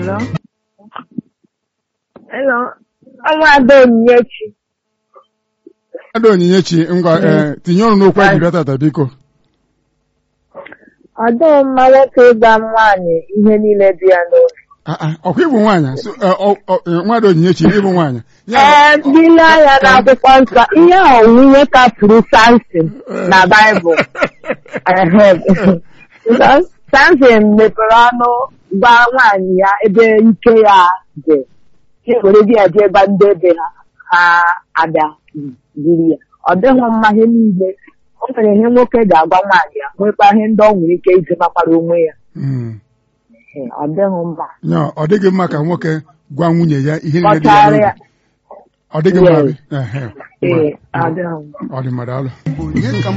Hello? Hello? Ọnwa Ada Onyinyechi. Ada Onyinyechi ngwa ee tinye ọrụ n'okwu anyị bịa tata biko Ọ dịghị mma nwoke ịgwa nwaanyị ihe niile dị ya n'obi. Ah, ah, ọkwa ịbụ nwaanyị so, eh, ọ- ọ- eh, nwada Onyinyechi ịbụ nwaanyị ya Ee, dile anya n'akwụkwọ nsọ, ihe ọwụwe kafuru Samson na Baịbụl. Ehem. Because Samson mepere ọnụ gwa nwaanyị ya ebe ike ya dị. Ya were di ya jee ebe ndị ebe ha ha abịa jiri ya. Ọ dịghị mma ihe niile. O nwere ihe nwoke ga-agwa nwaanyị ya, nwekwa ihe ndị ọ nwere ike iji makwara onwe ya. Mm. Ee, Ọ dịghị mma. Ya, ọ dịghị mma ka nwoke gwa nwunye ya ihe niile dị ya Kọchara n'obi ya. ọ dịghị mma Yes. bi? Ehe. Ee, ọ dịghị mma. ọ dị mmadụ alụ